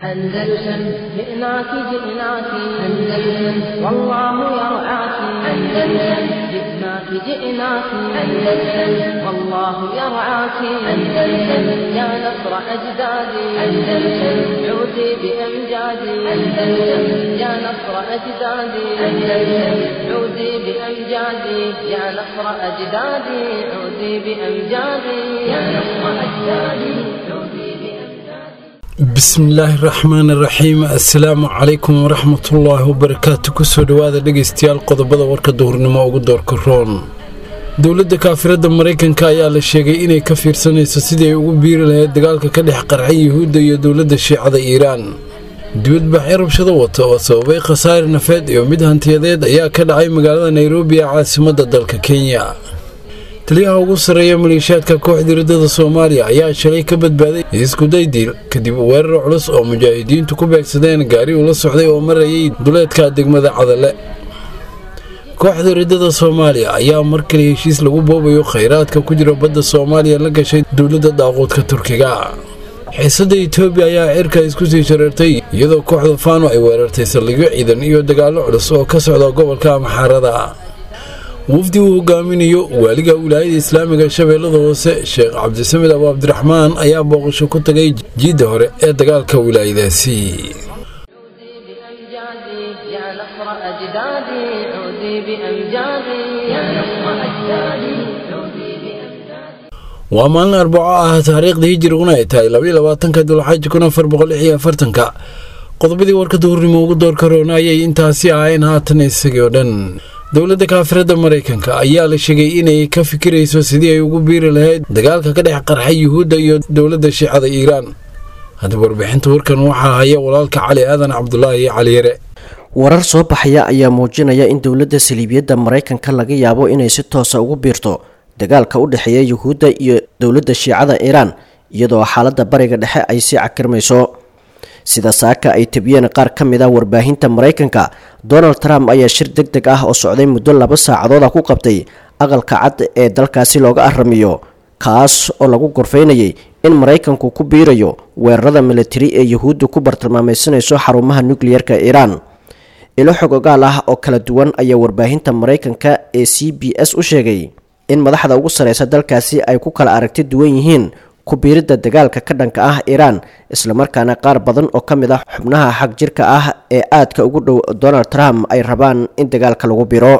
أندلسن جئناك جئناك أندلسن والله يرعاك أندلسن جئناك جئناك أندلسن والله يرعاك أندلسن يا نصر أجدادي أندلسن عودي بأمجادي أندلسن يا نصر أجدادي أندلسن عودي بأمجادي يا نصر أجدادي عودي بأمجادي يا نصر أجدادي عودي بأمجادي bismillaahi raxmaani raxiim assalaamu calaykum waraxmatullaahi wabarakaatu kusoo dhowaada dhegaystayaal qodobada warka duhurnimo ugu doorka roon dowladda kaafiradda maraykanka ayaa la sheegay inay ka fiirsanayso sidii ay ugu biiri lahayd dagaalka ka dhex qarxay yuhuudda iyo dowladda shiicada iiraan dibadbaxyo rabshado wata oo sababay khasaare nafeed iyo mid hantiyadeed ayaa ka dhacay magaalada nairobi ee caasimadda dalka kenya taliyaha ugu sarreeya maleeshiyaadka kooxda riddada soomaaliya ayaa shalay ka badbaaday iskuday diil kadib weerar culus oo mujaahidiintu ku beegsadeen gaari uu la socday oo marayay duleedka degmada cadale kooxda riddada soomaaliya ayaa mar kale heshiis lagu boobayo khayraadka ku jira badda soomaaliya la gashay dowladda daaquudka turkiga xiisadda etoobiya ayaa cirka isku sii shareertay iyadoo kooxda faano ay weerartay saldhigyo ciidan iyo dagaallo culus oo ka socda gobolka amxaarada wafdi uu hogaaminayo waaliga wilaayada islaamiga shabeellada hoose sheekh cabdisamed abu cabdiraxmaan ayaa booqasho ku tagay jiidda hore ee dagaalka wilaayadaasi عودي بأمجادي يا نصر أجدادي عودي بأمجادي يا نصر أجدادي عودي بأمجادي waa maalin arbaco ah taariikhda hijiriguna ay tahay labaiyo labaatanka dulxaaji kun afar boqol lix iyo afartanka qodobadii warka duhurnimo ugu doorka roona ayay intaasi ahayn haatan isagii oo dhan dowladda kaafiradda maraykanka ayaa la sheegay inay ka fikirayso sidii ay ugu biiri lahayd dagaalka ka dhex qarxay yuhuudda iyo dowladda shiicada iiraan haddaba warbixinta warkan waxaa haya walaalka cali aadan cabdulaahi cali yare warar soo baxaya ayaa muujinaya in dowladda saliibiyadda maraykanka laga yaabo inay si toosa ugu biirto dagaalka u dhexeeya yuhuudda iyo dowladda shiicada iiraan iyadoo xaaladda bariga dhexe ay sii cakirmayso sida saaka ay tabiyeen qaar ka mid ah warbaahinta maraykanka donald trump ayaa shir deg deg ah oo socday muddo laba saacadood ah ku qabtay aqalka cad ee dalkaasi looga aramiyo kaas oo lagu gorfaynayay in maraykanku ku biirayo weerarada militari ee yuhuudda ku bartilmaamaysanayso xarumaha nukliyeerka iiraan ilo xog ogaal ah oo kala duwan ayaa warbaahinta maraykanka ee c b s u sheegay in madaxda ugu sareysa dalkaasi ay ku kala aragti duwan yihiin ku biiridda dagaalka ka dhanka ah iiraan islamarkaana qaar badan oo ka mid ah xubnaha xag jirka ah ee aadka ugu dhow donald trump ay rabaan in dagaalka lagu biro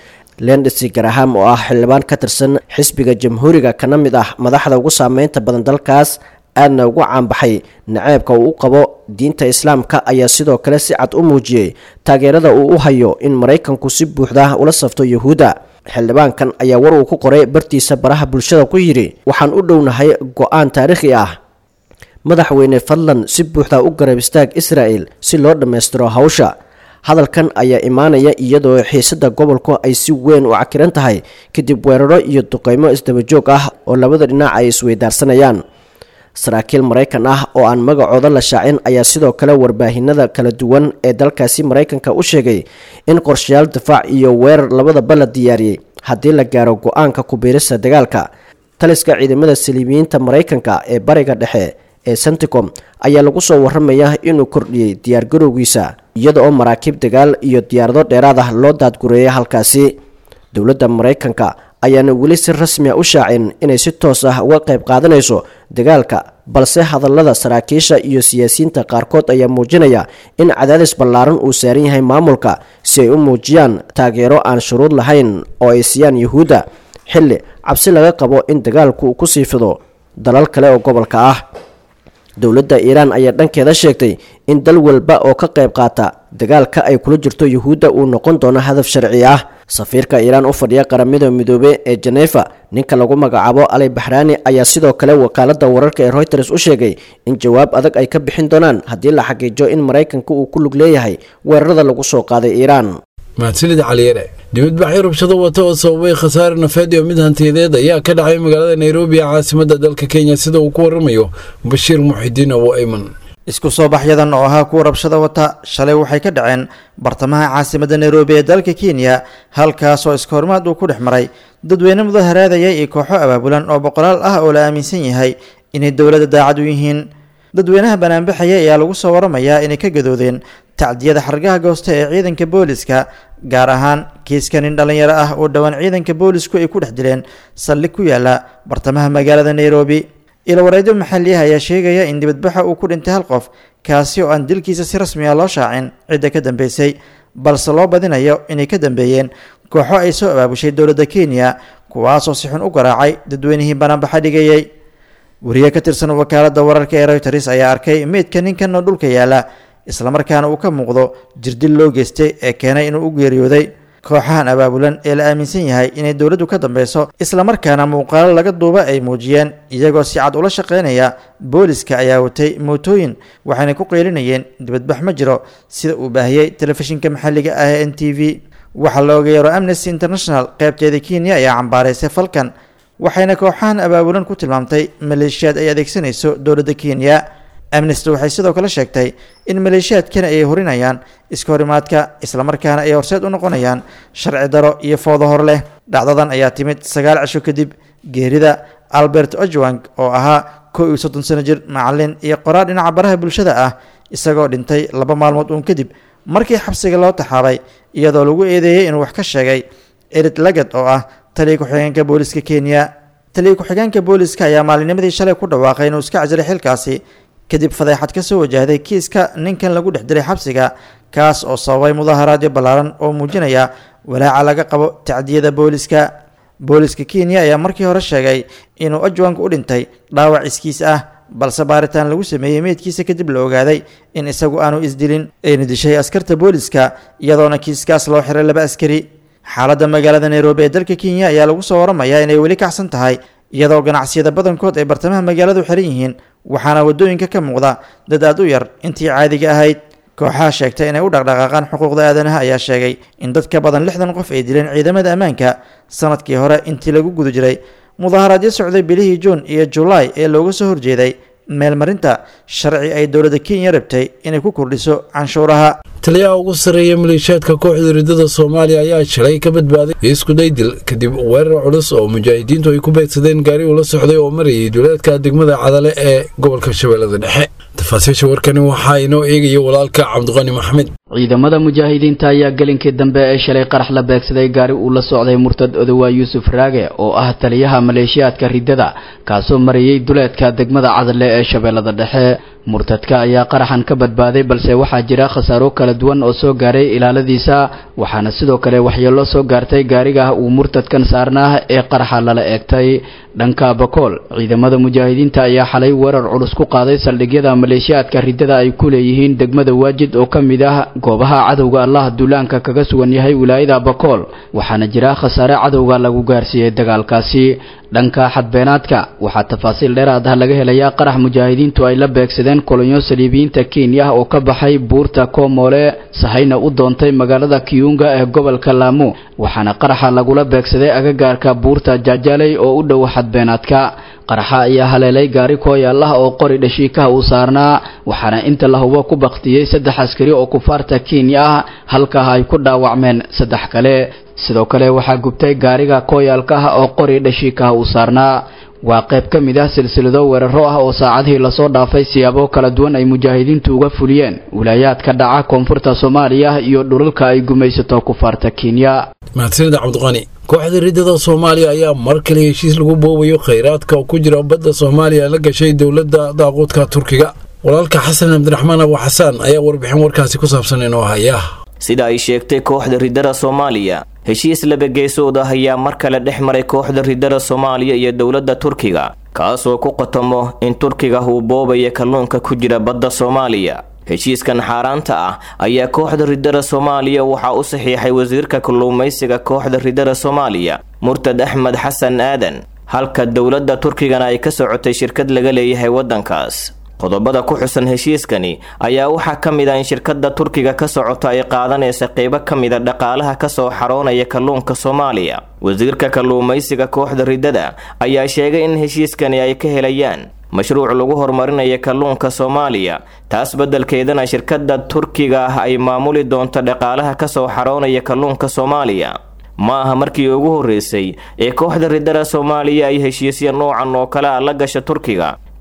lendsi garaham oo ah xildhibaan ka tirsan xisbiga jamhuuriga kana mid ah madaxda ugu saameynta badan dalkaas aadna ugu caanbaxay naceebka uu u qabo diinta islaamka ayaa sidoo kale si cad u muujiyey taageerada uu u hayo in maraykanku si buuxda ula safto yuhuudda xildhibaankan ayaa war uu ku qoray bartiisa baraha bulshada ku yidhi waxaan u dhownahay go-aan taariikhi ah madaxweyne fadlan si buuxda u garab istaag israa'el si loo dhammaystiro hawsha hadalkan ayaa imaanaya iyadoo xiisadda gobolku ay si weyn u cakiran tahay kadib weeraro iyo duqeymo isdabajoog ah oo labada dhinac ay isweydaarsanayaan saraakiil maraykan ah oo aan magacooda la shaacin ayaa sidoo kale warbaahinada kala duwan ee dalkaasi maraykanka u sheegay in qorshayaal difaac iyo weerar labadaba la diyaariyey haddii la gaaro go-aanka ku-biirista dagaalka taliska ciidamada saliibiyiinta maraykanka ee bariga dhexe ee senticom ayaa lagu soo waramaya inuu kordhiyey diyaargarowgiisa iyada oo maraakiib dagaal iyo diyaarado dheeraad ah loo daadgureeyay halkaasi dowladda maraykanka ayaana weli si rasmi a u shaacin inay si toos ah uga qayb qaadanayso dagaalka balse hadallada saraakiisha iyo siyaasiyiinta qaarkood ayaa muujinaya in cadaadis ballaaran uu saaran yahay maamulka si ay u muujiyaan taageero aan shuruud lahayn oo ay siiyaan yuhuudda xilli cabsi laga qabo in dagaalku uu ku sii fido dalal kale oo gobolka ah dowladda iiraan ayaa dhankeeda sheegtay in dal walba oo ka qayb qaata dagaalka ay kula jirto yuhuudda uu noqon doono hadaf sharci ah safiirka iiraan u fadhiya qaramada midoobe ee jenefa ninka lagu magacaabo ali baxraani ayaa sidoo kale wakaaladda wararka ee reuters u sheegay in jawaab adag ay ka bixin doonaan haddii la xaqiijo in maraykanka uu ku lug leeyahay weerarada lagu soo qaaday iiraan mahadsanid caliyare dibadbaxyo rabshado wata oo sababay khasaare nafeed iyo mid hantiyadeed ayaa ka dhacay magaalada nairobi ee caasimadda dalka kenya sida uu ku waramayo bashiir muxidiin abu ayman isku soo baxyadan oo ahaa kuwa rabshada wata shalay waxay ka dhaceen bartamaha caasimadda nairobi ee dalka kenya halkaas oo iska hormaad uu ku dhex maray dadweyne mudaharaadaya iyo kooxo abaabulan oo boqolaal ah oo la aaminsan yahay inay dowladda daacad u yihiin dadweynaha banaanbaxaya ayaa lagu soo waramayaa inay ka gadoodeen tacdiyada xargaha goosta ee ciidanka booliska gaar ahaan kiiska nin dhallinyaro ah oo dhowaan ciidanka boolisku ay ku dhex dileen saldhig ku yaala bartamaha magaalada nairobi ilawareedyo maxaliah ayaa sheegaya in dibadbaxa uu ku dhintay hal qof kaasi oo aan dilkiisa si rasmi ah loo shaacin cidda ka dambeysay balse loo badinayo inay ka dambeeyeen kooxo ay soo abaabushay dowladda kenya kuwaasoo si xun u garaacay dadweynihii banaanbaxa dhigayay wariye ka tirsan wakaaladda wararka ee reuteres ayaa arkay meydka ninkan oo dhulka yaala islamarkaana uu ka muuqdo jirdil loo geystay ee keenay inuu u geeriyooday kooxahan abaabulan ee la aaminsan yahay inay dowladdu ka dambeyso islamarkaana muuqaalo laga duuba ay muujiyeen iyagoo si cad ula shaqeynaya booliska ayaa watay mootooyin waxayna ku qeylinayeen dibadbax ma jiro sida uu baahiyey telefishinka maxalliga ah ee n t v waxaa la ogeeyaro amnesty international qeybteeda kenya ayaa cambaaraysay falkan waxayna kooxahan abaabulan ku tilmaamtay maleeshiyaad ay adeegsanayso dowladda kenya amnesty waxay sidoo kale sheegtay in maleeshiyaadkani ay horinayaan iska horimaadka islamarkaana ay horseed u noqonayaan sharci daro iyo foodo hor leh dhacdadan ayaa timid sagaal cisho kadib geerida albert ojwang oo ahaa kow iyo soddon sano jir macalin iyo qoraar dhinaca baraha bulshada ah isagoo dhintay laba maalmood uun kadib markii xabsiga loo taxaabay iyadoo lagu eedeeyey inuu wax ka sheegay erid lagad oo ah taliya ku-xigeenka booliska kenya taliya ku-xigeenka booliska ayaa maalinimadii shalay ku dhawaaqay inuu iska cajiray xilkaasi kadib fadeexad ka soo wajahday kiiska ninkan lagu dhex diray xabsiga kaas oo sababay mudaaharaadyo ballaaran oo muujinaya walaaca laga qabo tacdiyada booliska booliska kenya ayaa markii hore sheegay inuu ajwank u dhintay dhaawac iskiis ah balse baaritaan lagu sameeyey meydkiisa kadib la ogaaday in isagu aanu isdilin ayna dishay askarta booliska iyadoona kiiskaas loo xiray laba askari xaaladda magaalada nairobi ee dalka kenya ayaa lagu soo waramayaa inay weli kacsan tahay iyadoo ganacsiyada badankood ay bartamaha magaaladu xiran yihiin waxaana waddooyinka ka muuqda dad aad u yar intii caadiga ahayd kooxaha sheegtay inay u dhaqdhaqaaqaan xuquuqda aadanaha ayaa sheegay in dad ka badan lixdan qof ay dileen ciidamada ammaanka sanadkii hore intii lagu guda jiray mudaaharaadyo socday bilihii juun iyo julaay ee looga soo horjeeday meelmarinta sharci ay dowladda kenya rabtay inay ku kordhiso canshuuraha taliyaha ugu sarreeya maleeshiyaadka kooxda ridada soomaaliya ayaa shalay ka badbaaday iskudaydil kadib weerar culus oo mujaahidiintu ay ku beegsadeen gaari uu la socday oo marayay duleedka degmada cadale ee gobolka shabeellada dhexe tafaasiisha warkani waxaa inoo eegaya walaalka cabdiqani maxamed ciidamada mujaahidiinta ayaa gelinkii dambe ee shalay qarax la beegsaday gaari uu la socday murtad odowaa yuusuf raage oo ah taliyaha maleeshiyaadka ridada kaasoo marayay duleedka degmada cadale ee shabeellada dhexe murtadka ayaa qaraxan ka badbaaday balse waxaa jira khasaaro kala duwan oo soo gaaray ilaaladiisa waxaana sidoo kale waxyeello soo gaartay gaariga uu murtadkan saarnaa ee qaraxa lala eegtay dhanka bakool ciidamada mujaahidiinta ayaa xalay weerar culus ku qaaday saldhigyada maleeshiyaadka ridada ay ku leeyihiin degmada waajid oo ka mid ah goobaha cadowga allah duulaanka kaga sugan yahay wilaayada bakool waxaana jira khasaare cadowga lagu gaarsiiyey dagaalkaasi dhanka xadbeenaadka waxaa tafaasiil dheeraad ah laga helayaa qarax mujaahidiintu ay la beegsadeen kolonyo saliibiyiinta kenya oo ka baxay buurta koomoole sahayna u doontay magaalada kiyunga ee gobolka laamo waxaana qaraxa lagula beegsaday agagaarka buurta jaajaley oo u dhow xadbeenaadka qaraxa ayaa haleelay gaari kooyaalah oo qori dhashiikaha uu saarnaa waxaana inta la hubo ku baktiyey saddex askari oo kufaarta kenya ah halkaa ay ku dhaawacmeen saddex kale sidoo kale waxaa gubtay gaariga kooyaalka ah oo qori dhashiikaha uu saarnaa waa qayb ka mid ah silsilado weeraro ah oo saacadihii lasoo dhaafay siyaabo kala duwan ay mujaahidiintu uga fuliyeen wilaayaadka dhaca koonfurta soomaaliya iyo dhulalka ay gumaysato kufaarta kenya mahadsanida cabdiqani kooxda ridada soomaaliya ayaa mar kale heshiis lagu boobayo khayraadka oo ku jira badda soomaaliya la gashay dowladda daaquudka turkiga walaalka xasan cabdiraxmaan abu xasaan ayaa warbixin warkaasi ku saabsan inoo haya sida ay sheegtay kooxda ridada soomaaliya heshiis labageesood ah ayaa mar kale dhex maray kooxda ridada soomaaliya iyo dowladda turkiga kaasoo ku qatomo in turkiga uu boobaya kalluunka ku jira badda soomaaliya heshiiskan xaaraanta ah ayaa kooxda ridada soomaaliya waxaa u saxiixay wasiirka kalluumaysiga kooxda ridada soomaaliya murtad axmed xasan aadan halka dowladda turkigana ay ka socotay shirkad laga leeyahay waddankaas qodobada ku xusan heshiiskani ayaa waxaa ka mid ah in shirkadda turkiga ka socota ay qaadanaysa qeybo ka mida dhaqaalaha kasoo xaroonaya kalluunka soomaaliya wasiirka kalluumaysiga kooxda ridada ayaa sheegay in heshiiskani ay ka helayaan mashruuc lagu horumarinayo kalluunka soomaaliya taas beddelkeedana shirkadda turkiga ah ay maamuli doonto dhaqaalaha kasoo xaroonaya kalluunka soomaaliya ma aha markii ugu horreysay ee kooxda ridada soomaaliya ay heshiisya noocan oo kale a la gasha turkiga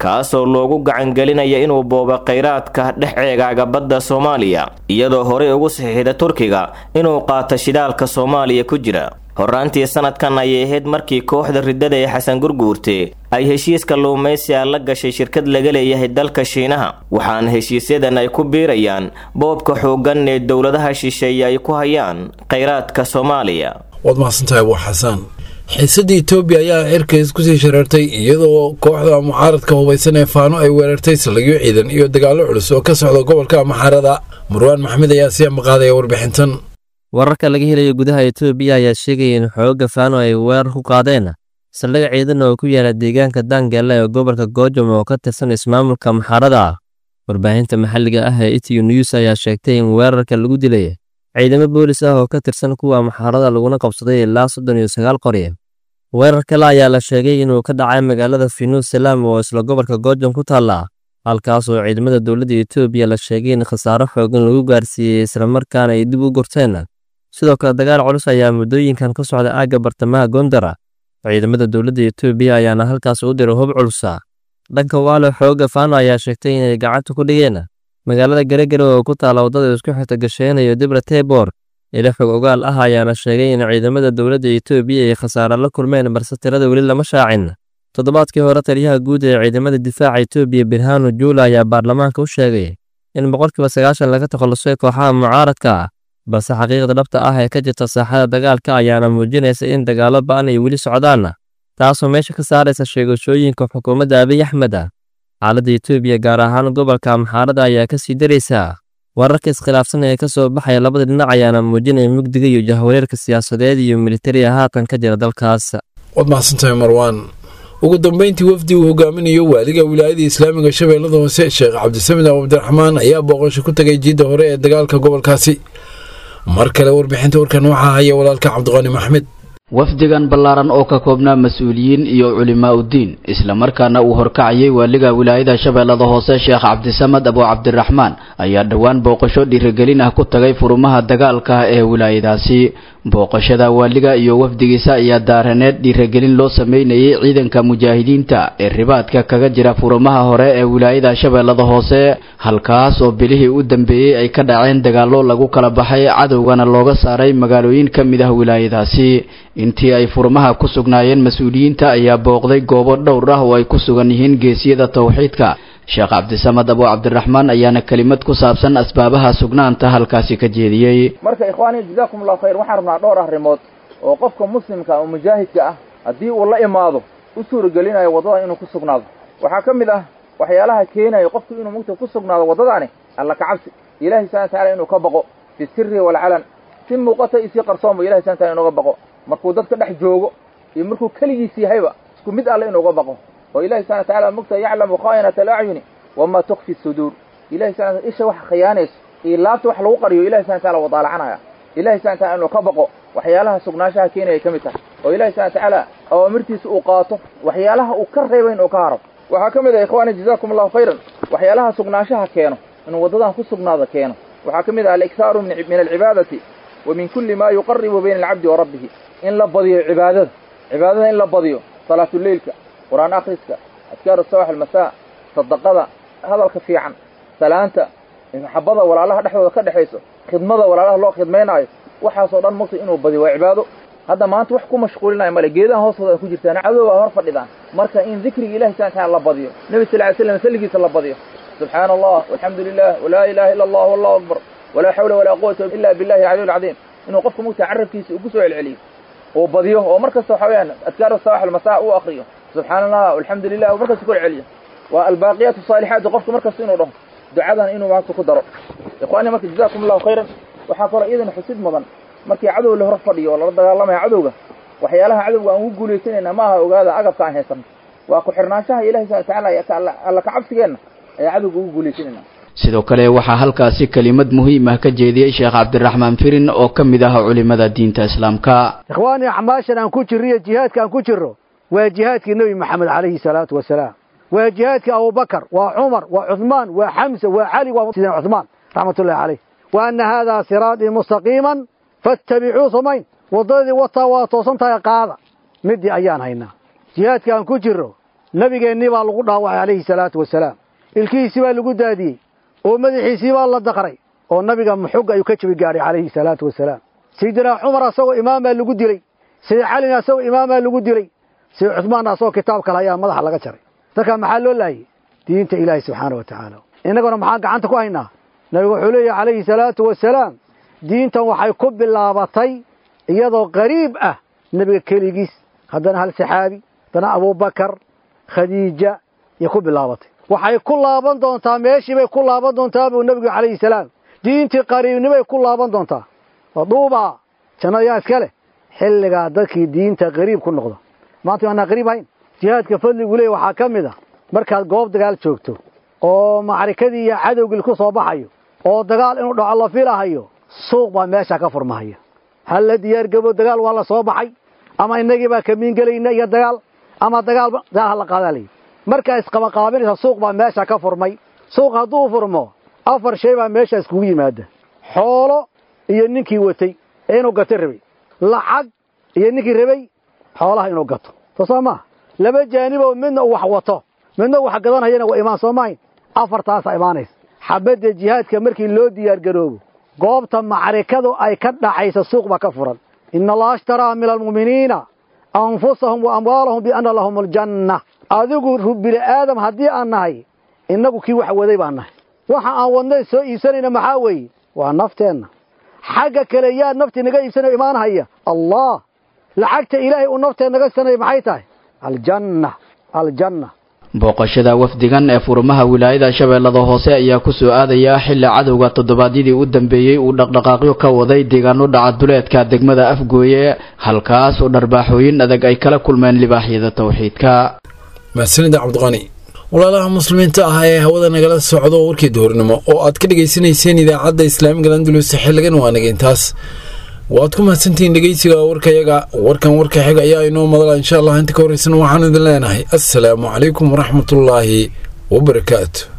kaasoo loogu gacangelinaya inuu boobo khayraadka dhex eegaaga badda soomaaliya iyadoo horey ugu saxiixda turkiga inuu qaato shidaalka soomaaliya ku jira horraantii sanadkan ayay ahayd markii kooxda riddada ee xasan gurguurte ay heshiiska luumaysiga la gashay shirkad laga leeyahay dalka shiinaha waxaana heshiisyadan ay ku biirayaan boobka xooggan ee dowladaha shisheeye ay ku hayaan khayraadka soomaaliya waad mahadsantahay abu xasaan xiisadda etoobiya ayaa cirkays kusii shareertay iyadoo kooxda mucaaradka hubaysan ee faano ay weerartay saldhigyo ciidan iyo dagaallo culus oo ka socda gobolka maxarada marwaan maxmed ayaa sii amaqaadaya warbixintan wararka laga helayo gudaha etoobiya ayaa sheegaya in xoogga faano ay weerar ku qaadeen saldhig ciidan oo ku yaala deegaanka daangaale ee gobolka goojam oo ka tirsan ismaamulka maxarada warbaahinta maxalliga ah ee itiyu news ayaa sheegtay in weerarka lagu dilay ciidamo boolis ah oo ka tirsan kuwa maxarada laguna qabsaday ilaa soddon iyo sagaal qori weerar kale ayaa la sheegay inuu ka dhacay magaalada finuus salaam oo isla gobolka goojam ku taalla halkaas oo ciidamada dowladda etoobiya la sheegay in khasaaro xoogan lagu gaarsiiyey islamarkaana ay dib u gurteen sidoo kale dagaal culus ayaa muddooyinkan ka socda aagga bartamaha gondara ciidamada dowladda etoobiya ayaana halkaas u diray hub culusa dhanka waalo xoogga faano ayaa sheegtay inay gacanta ku dhigeen magaalada garegare oo ku taalla waddada isku xigta gasheenayo dibra tebor ila xog ogaal ah ayaana sheegay in ciidamada dowladda etoobiya ay khasaare la kulmeen balse tirada weli lama shaacin toddobaadkii hore taliyaha guud ee ciidamada difaaca etoobiya birhano juula ayaa baarlamaanka u sheegay in boqolkiiba sagaashan laga takhallusay kooxaha mucaaradka ah balse xaqiiqda dhabta ah ee ka jirta saaxada dagaalka ayaana muujinaysa in dagaallo ba'an ay weli socdaan taasoo meesha ka saaraysa sheegashooyinka xukuumadda abiy axmed xaaladda etoobiya gaar ahaan gobolka maxaarada ayaa ka sii daraysaa wararka iskhilaafsan ee ka soo baxaya labada dhinac ayaana muujinaya mugdiga iyo jahwareerka siyaasadeed iyo militariga haatan ka jira dalkaas waad mahadsantahay marwaan ugu dambeyntii wafdi uu hogaaminayo waaliga wilaayada islaamiga shabeellada hoose sheekh cabdisamed abdiraxmaan ayaa booqasho ku tagay jiidda hore ee dagaalka gobolkaasi mar kale warbixinta warkan waxaa haya walaalka cabdiqaani maxmed wafdigan ballaaran oo ka koobnaa mas-uuliyiin iyo culimaa uddiin islamarkaana uu horkacayay waaliga wilaayada shabeellada hoose sheekh cabdisamad abu cabdiraxmaan ayaa dhowaan booqasho dhiirigelin ah ku tagay furumaha dagaalka ee wilaayadaasi booqashada waaliga iyo wafdigiisa ayaa daaraneed dhiirigelin loo sameynayay ciidanka mujaahidiinta ee ribaadka kaga jira furumaha hore ee wilaayada shabeellada hoose halkaas oo bilihii u dambeeyey ay ka dhaceen dagaallo lagu kala baxay cadowgana looga saaray magaalooyin ka mid ah wilaayadaasi intii ay furmaha ku sugnaayeen mas-uuliyiinta ayaa booqday goobo dhowr ah oo ay ku sugan yihiin geesiyada tawxiidka sheekh cabdisamad abu cabdiraxmaan ayaana kelimad ku saabsan asbaabaha sugnaanta halkaasi ka jeediyey marka ikhwaani jazaakum allahu khayr waxaan rabnaa dhowr arrimood oo qofka muslimka oo mujaahidka ah haddii uu la imaado u suuragelinayo waddada inuu ku sugnaado waxaa ka mid ah waxyaalaha keenaya qofku inuu mugta ku sugnaado waddadaani alla kacabsi ilahi subana wataala inuu ka baqo fi siri walcalan si muuqata iyo si qarsoonba ilahi subana wataala inuga baqo markuu dadka dhex joogo iyo markuu keligiis yahayba isku mid alle inuuga baqo oo ilahi subana wataala mugta yaclamu khaa'inata alacyuni wamaa tukfi suduur ilahi subana isha wax khiyaanayso iyo laabta wax lagu qariyo ilahi subana wataala wadaalacanaya ilahi subana wataala inuu ka baqo waxyaalaha sugnaanshaha keenaya ka mid tahay oo ilahi subana watacaala awaamirtiisa uu qaato waxyaalaha uu ka reebay inuu ka haro waxaa ka mid ah ikhwaani jazaakum allahu khayran waxyaalaha sugnaanshaha keeno inuu waddadan ku sugnaado keeno waxaa ka mid ah aliksaaru min alcibaadati wa min kulli ma yuqaribu bayna alcabdi wa rabbihi in la badiyo cibaadada cibaadada in la badiyo salaatuleilka qur-aan akhriska adkaaru sabax almasaa sadaqada hadalka fiican salaanta maxabada walaalaha dhexdooda ka dhexayso khidmada walaalaha loo khidmaynaayo waxaasoo dhan mugta inuu badiyo waa cibaado hadda maanta wax ku mashquulinayo male geedaha hoostooda ay ku jirtaan cadow aa hor fadhidaan marka in dikriga ilahi subana wataala la badiyo nebi sal ly slam salligiisa la badiyo subxaana allah walxamdu lilah walaa ilaha illa allah wallahu akbar walaa xawla walaa quwata ila billahi alcaliy alcadiim inuu qofka mugta carabkiisa uu ku soo celceliyo uu badiyo oo mar kasta waxa weyaan adkaaru sabax almasaa uu akriyo subxaana allah alxamdu lilah uu markasta ku celceliyo waa albaaqiyaat asaalixaat qofka markasta inuu dhaho ducadan inuu maanta ku daro ikhwaani marka jazakum allahu khayran waxaa kaloo iyadana xusid mudan markii cadow la hor fadhiyo oo lala dagaalamaya cadowga waxyaalaha cadowga aan ugu guulaysanayna ma aha ogaada agabka aan haysanno waa ku xirnaanshaha ilahi subana watacaala alla kacabsigeenna ayaa cadowga ugu guulaysanayna sidoo kale waxaa halkaasi kelimad muhiim ah ka jeediyey sheekh cabdiraxmaan firin oo ka mid ah culimada diinta islaamka ikhwaani acmaashan aan ku jirro iyo jihaadka aan ku jirro waa jihaadkii nebi maxamed calayhi salaatu wasalaam waa jihaadkii abubakar waa cumar waa cuhmaan waa xamsa waa cali waa sidina cuhmaan raxmatullahi caleyh wa anna haadaa siraatii mustaqiiman faattabicuu sumayn waddadii wataa waa toosan tahay qaada middii ayaan haynaa jihaadka aan ku jirro nabigeennii baa lagu dhaawacay calayhi salaatu wasalaam ilkihiisii baa lagu daadiyey oo madaxiisii baa la daqray oo nabiga muxug ayuu ka jabi gaadhay calayhi salaatu wasalaam sayidinaa cumar asagoo imaamaa lagu dilay sayid calina asagoo imaamaa lagu dilay sayid cusmaanna asagoo kitaab kale ayaa madaxa laga jaray dadkaa maxaa loo laayay diinta ilaahi subxaana wa tacaala innaguna maxaan gacanta ku haynaa nabigu wuxuu leeyahy calayhi salaatu wasalaam diintan waxay ku bilaabatay iyadoo qariib ah nebiga keligiis haddana hal saxaabi haddana abubakar khadiija iyo ku bilaabatay waxay ku laaban doontaa meeshii bay ku laaban doontaa buu nebigu calayhi salaam diintii qariibnimay ku laaban doontaa waduubaa jannada yaa iska leh xilligaa dadkii diinta qariib ku noqda maanta waanaa qariib hayn jihaadka fadligu leey waxaa ka mid a markaad goob dagaal joogto oo macrikadii iyo cadowgii ku soo baxayo oo dagaal inuu dhaco la filahayo suuq baa meesha ka furmahaya hal la diyaargabo dagaal waa la soo baxay ama inagii baa kamiin gelayna iyo dagaal ama dagaal dagaal hala qaadaa layidhi markaa isqabaqaabinaysa suuq baa meesha ka furmay suuq hadduu furmo afar shay baa meesha iskugu yimaada xoolo iyo ninkii watay ee inuu gato rabay lacag iyo ninkii rabay xoolaha inuu gato soo soo maaha laba jaaniboo midna uu wax wato midna uu wax gadanayana waa imaan soo maahayn afartaasaa imaanaysa xabadda jihaadka markii loo diyaargaroobo goobta macrikadu ay ka dhacaysa suuq baa ka furan ina allaha ashtaraa min almu'miniina anfusahum wa amwaalahum bianna lahum aljanna adigu bini aadam haddii aan nahay innagu kii wax waday baan nahay waxa aan wadnay soo iibsanayna maxaa weeye waa nafteenna xagga kale yaa naftii naga iibsanayo imaanhaya allah lacagta ilaahay uu naftee naga iibsanaya maxay tahay aljanna aljanna booqashada wafdigan ee furmaha wilaayada shabeellada hoose ayaa ku soo aadaya xilli cadowga toddobaadyadii u dambeeyey uu dhaqdhaqaaqyo ka waday deegaano dhaca duleedka degmada afgooye halkaas oo dharbaaxooyin adag ay kala kulmeen libaaxyada towxiidka mahadsanida cabdiqani walaalaha muslimiinta ah ee hawada nagala socdo warkii duhurnimo oo aad ka dhegaysanayseen idaacadda islaamiga landulus xiligan waa nageyntaas waad ku mahadsantihiin dhegeysiga warkayaga warkan warka xiga ayaa inoo madala insha allah inta ka horreysana waxaan idin leenahay assalaamu calaykum waraxmatullaahi wabarakaatu